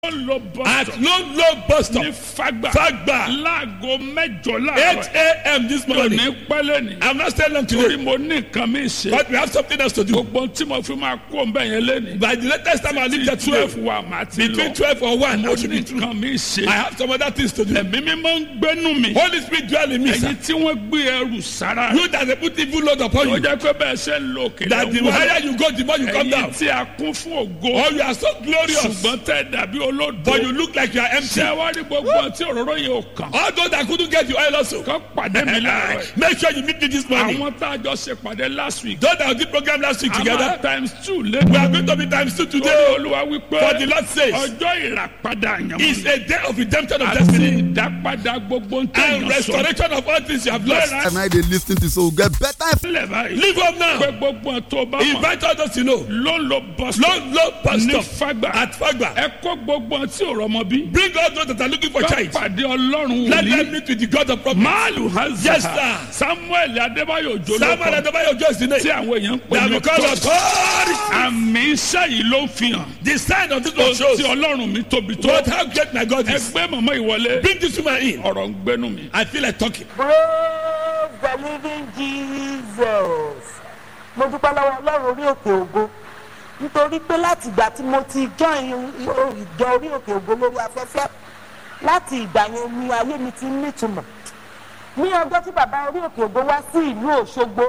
ló bọ́ at sọ low low bus stop ní fagba Fagba. láago mẹ́jọ eight láàárọ̀ a.m. this yóò morning ní pẹ́lẹ́ ni i'm not staying long torí today mo ní nǹkan mi ṣe but we have something else to do gbogbo tí mo fi máa kó nbẹ yẹn lẹ́ni by the latest time i leave there twelve today wa màá ti between lọ twelve or one mo i should ní be through nǹkan mi ṣe i have some other things to do ẹ̀mí mi máa ń gbénu mi holy spirit dwell in me sir ẹ̀yin tí wọ́n gbé ẹrù sára you that dey put evil load upon ó you jẹ́ pé bẹ́ẹ̀ ṣe ń lo òkè that the higher you go the more you come ẹ̀yin down tí a kún fún ògo or you are so glorious ṣùgbọ́n tẹ́ dàbí olódo but you look like you are empty ṣé wá rí gbogbo tí òróró yẹn ò kàn all those that couldn't get the oil also kọ́ pàdé mi láàárọ̀ yìí. make sure you meet me this morning àwọn tá a jọ ṣe pàdé last week those that did program last week together àmà times two we lẹ́nu are going to be times two torí today olúwa wípé for the lord says ọjọ́ ìràpadà is àyànmọ́ a day of redemption of àti destiny ìdápadà gbogbo ń and tẹ̀yàn sọ restoration of all things you have lost Bẹ́ẹ̀ and I dey lis ten to so get better lẹ̀ báyìí leave up now pé gbogbo ẹ̀ tó bá mọ̀ invite all those you know ló ń lo bus low low bus ní stop fagba at fagba ẹ kó gbogbo ẹ̀ tí ò rọmọ bí bring all those that are looking for kọ́ child pàdé ọlọ́run let wòlíì them meet with the god of prophets máàlù hazard Yes, sir. samuel adébáyò samuel jolókọ adebayo just the tí name àwọn èèyàn ń pè that ní because of authority àmì iṣẹ́ yìí ló ń fi hàn the sign of this one shows tí ọlọ́run mi tóbi tó but how great my god is ẹgbẹ́ màmá ìwọlé bring this woman in ọ̀rọ̀ ń gbénu mi. i feel like talking praise the living jesus mo dúpẹ́ lọ́wọ́ ọlọ́run orí òkè ògo nítorí pé láti ìgbà tí mo ti join ìjọ orí òkè ògo lórí afẹ́fẹ́ láti ìgbà yẹn ni ayé mi ti ń nítumọ̀ ní ọjọ́ tí bàbá orí òkè ògo wá sí ìlú òṣogbo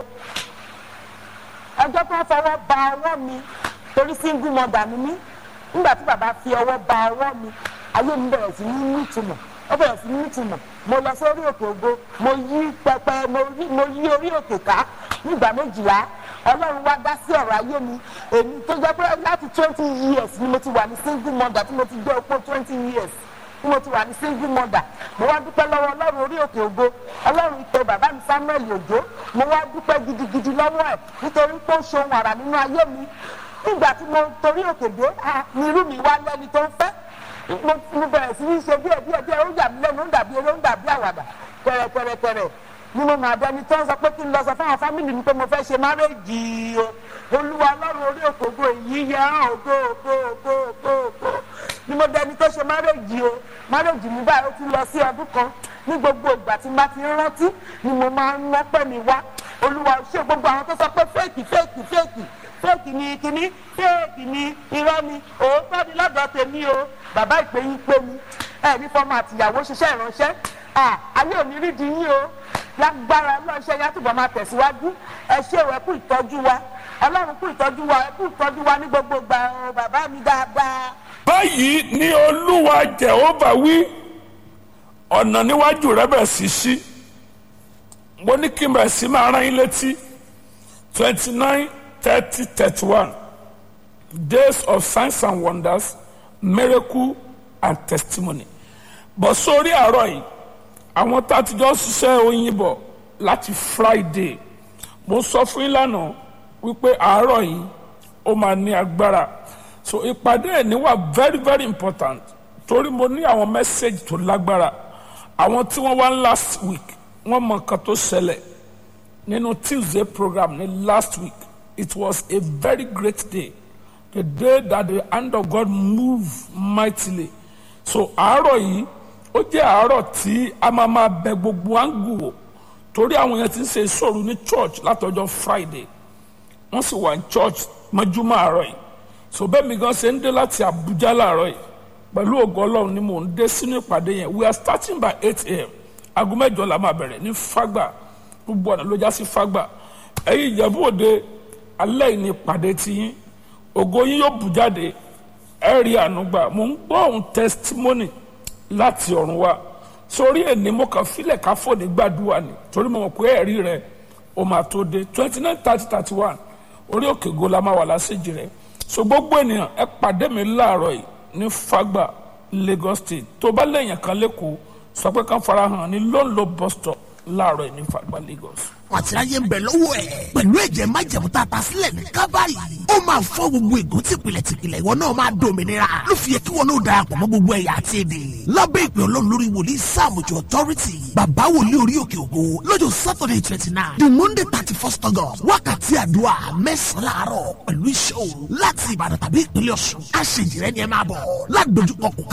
ọjọ́ tó ń fọwọ́ ba ọwọ́ mi torí single mother ni mí nígbà tí bàbá fi ọwọ́ ba ọwọ́ mi ayé mi bẹ̀rẹ̀ sí ní nítumọ̀ ó bẹ̀rẹ̀ sí ní nítumọ̀ mo lọ sí orí òkè ògo mo yí pẹpẹ mo yí mo yí orí òkè ká nígbà méjìlá ọlọ́run wá dá sí ọ̀rọ̀ ayé mi èmi tó jẹ́ pé láti twenty years ni mo ti wà ní single mother tí mo ti jẹ́ opó twenty years tí mo ti wà ní single mother mo wá dúpẹ́ lọ́wọ́ ọlọ́run orí òkè ògo ọlọ́run ìpè bàbá mi samuel òjò mo wá dúpẹ́ gidigidi lọ́wọ́ ẹ̀ nítorí pé ó ṣe ohun àrà nínú ayé mi nígbà tí mo torí òkè dé ah, ni irú mi wá lẹ́ni tó ń fẹ́ mo mo bẹ̀rẹ̀ sí ní ṣe díẹ̀ díẹ̀ díẹ̀ ó yà mí lẹ́nu ó dàbí eré ó dàbí àwàdà pẹ̀rẹ̀pẹ̀rẹ̀pẹ̀rẹ̀ ni mo máa dẹni tó ń sọ pé kí n lọ sọ fáwọn fámìlì mi pé mo fẹ́ ṣe márèjì o olúwa ọlọ́run orí òkè ògo èyí yẹ hàn ògo ògo ògo ògo ògo ni mo dẹni tó ṣe márèjì o márèjì mi báyìí ó ti lọ sí ọdún kan ní gbogbo ìgbà tí n bá ti ń rántí ni mo máa ń lọ́pẹ́ mi wá olúwa ṣé gbogbo àwọn tó sọ pé fẹ́ẹ̀kì fẹ́ẹ̀kì fẹ́ẹ̀kì fẹ́ẹ̀kì ni kíní fẹ́ẹ̀kì ni irọ́ ni òótọ́ ni lọ́dọ̀ tèmi o bàbá ìpè yín pé mi ẹ ní fọmọ àtìyàwó ṣiṣẹ́ ìránṣẹ́ à ayé ò ní rí di yín o lágbára ọlọ́ọ̀ṣẹ́ yá túbọ̀ máa tẹ̀síwájú ẹ ṣé o ẹ kú ìtọ́jú wa ọlọ́run kú ìtọ́jú wa ẹ kú ìtọ́jú wa ní gbogbo ìgbà o bàbá mi dáadáa. báyìí ni olúwa jehova wí ọ̀nà níwájú rẹ bẹ̀ sí sí mo ní kí n bẹ̀ sí máa rán yín létí twenty nine thirty thirty one days of signs and wonders miracle and testimony bọ̀ sórí àárọ̀ yìí àwọn tá a ti jọ ṣiṣẹ́ oyin bọ̀ láti friday mo sọ fún yín lánàá wípé àárọ̀ yìí ó máa ní agbára so ìpàdé ẹ̀ ní wà very very important torí mo ní àwọn message tó lágbára àwọn tí wọ́n wá last week wọ́n mọ nǹkan tó ṣẹlẹ̀ nínú tuesday program ní last week it was a very great day the day that the hand of God moved mightily so àárọ̀ yìí ó jẹ́ àárọ̀ tí a máa máa bẹ gbogbo áńgù wò torí àwọn yẹn ti ń ṣe ìṣòro ní church látọjọ́ friday wọ́n sì wà ní church mọ́júmọ́ àárọ̀ yìí so bẹ́ẹ̀ mi gan ṣe ń dé láti abuja láàárọ̀ yìí pẹ̀lú ògo ọlọ́run ni mò ń dé sínú ìpàdé yẹn we are starting by eight a.m. aago mẹ́jọ la máa bẹ̀rẹ̀ ní fagba gbogbo ọ̀nà ló já sí fagba ẹ̀yin ìjẹ̀bú òde alẹ́ yìí ni ìpàdé ti yín ògo yín yóò bù jáde ẹ̀ rí àánú gbà mò ń gbọ́ ohun testimony láti ọ̀run wá sórí ẹni mo kàn filẹ̀ ká fòní gbàdúrà ni torí mo mọ̀ pé ẹ̀rí rẹ̀ o máa tó dé twenty nine thirty thirty one orí òkè go la máa wà lásìjì rẹ̀ so gbogbo ènìyàn ẹ pàdé mi láàárọ̀ yìí ní fagba lagos state tó bá lẹ́yìn kan lẹ́kọ̀ọ́ sọ pé ká farahàn ní lóńlò bus stop láàárọ̀ yìí ní fagba lagos. àrùn àti ayé ń bẹ lọ́wọ́ ẹ̀ pẹ̀lú ẹ̀jẹ̀ májẹ̀mú tá a ta sílẹ̀ ní kábàárì ó máa fọ́ gbogbo ègún tìpìlẹ̀ tìpìlẹ̀ ìwọ náà máa dòmìnira ló fi yẹ kí wọn náà darapọ̀ mọ́ gbogbo ẹ̀yà àti èdè lábẹ́ ìpè ọlọ́run lórí wòlíì sáàmùjọ authority bàbá wòlíì orí òkè ògo lọ́jọ́ saturday twenty nine the monday thirty first august wákàtí àdúrà mẹ́sàn-án láàárọ̀ pẹ̀lú iṣẹ́ òru láti ìbàdàn tàbí ìpínlẹ̀ ọ̀ṣun àṣejìrẹ́ ni ẹ máa bọ̀ ládojúkọ kò